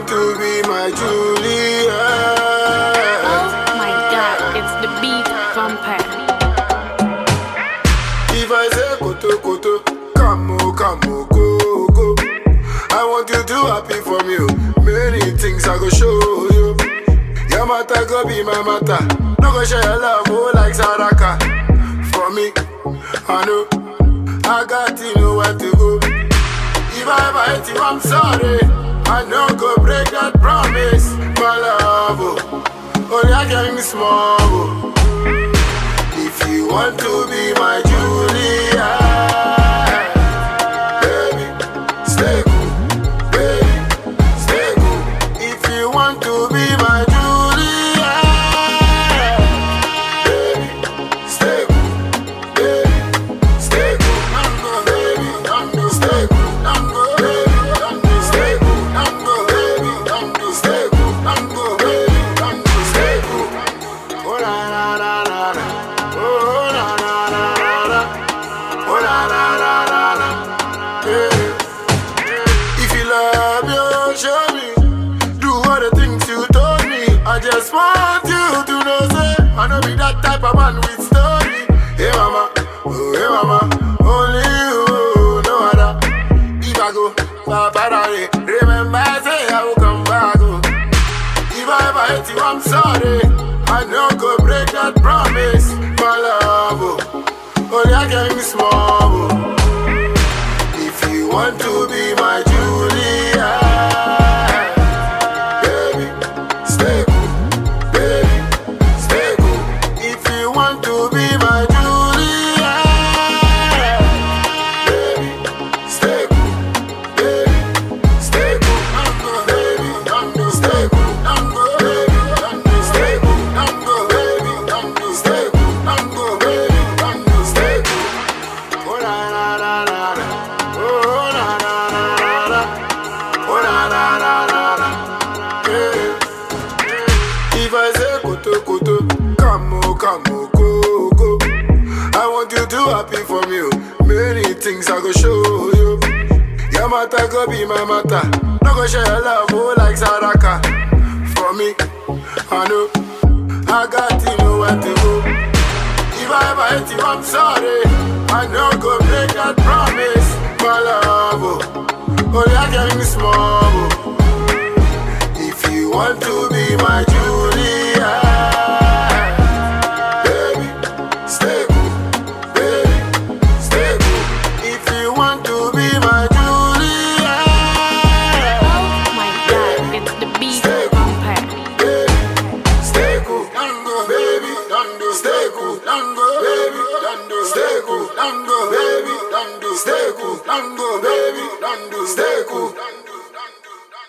want to be my Juliet. Oh my god, it's the beat vampire. If I say koto koto, come o, come o, go go. I want you to happy for me. oh. Many things I go show you. Your matter go be my matter. No go share your love oh, like Saraka. For me, I know I got to know where to go. If I ever hate you, I'm sorry. I know go break that promise, my love. Oh, oh yeah, getting small. Oh. If you want to be my Julia, baby, stay cool, baby, stay cool. If you want to be my Julia, baby, stay cool, baby, stay cool. I'm go, baby, I'm go, stay cool. I'm go, baby, I'm go, stay cool. I'm go, baby, I'm go, stay cool. I'm go, baby, I'm go, stay cool. Oh la la la la la. Oh la la la la la. Oh la la la la la. Yeah. If you love you, show me. Do all the things you told me. I just want you to know, say I know be that type of man with story. Hey mama, oh hey mama, only you, no other. If I go, Baba, remember say I will come back. Oh. If I ever hate you, I'm sorry. I know go break that promise, my love. Oh, oh yeah, getting small. Oh. If you want to be my Julia, baby, stay cool, baby, stay cool. If you want to be my Julia, baby, stay cool, baby, stay cool. I'm go, baby, I'm go, stay cool. I'm go, baby, I'm go, stay cool. I'm go, baby, I'm go, stay cool. I'm go, baby, I'm go, stay cool. Oh la la la la la. Oh la la la la la. Oh la la la la la. Yeah. If I say koto koto, come o, come o, go go. I want you to happy for me. oh. Many things I go show you. Your matter go be my matter. No go share your love oh, like Saraka. For me, I know I got to know where to go. If I ever hate you, I'm sorry. I know go break that promise, my love. Oh, oh yeah, getting small. Oh. If you want to be my Julia, baby, stay cool, baby, stay cool. If you want to be my Julia, Oh my god, it's the beat vampire. baby, stay cool, Dango, baby, Dango, stay cool, Dango, baby, Dango, stay cool, Dango, baby, Dango, stay cool, Dango, baby, Dango, stay cool.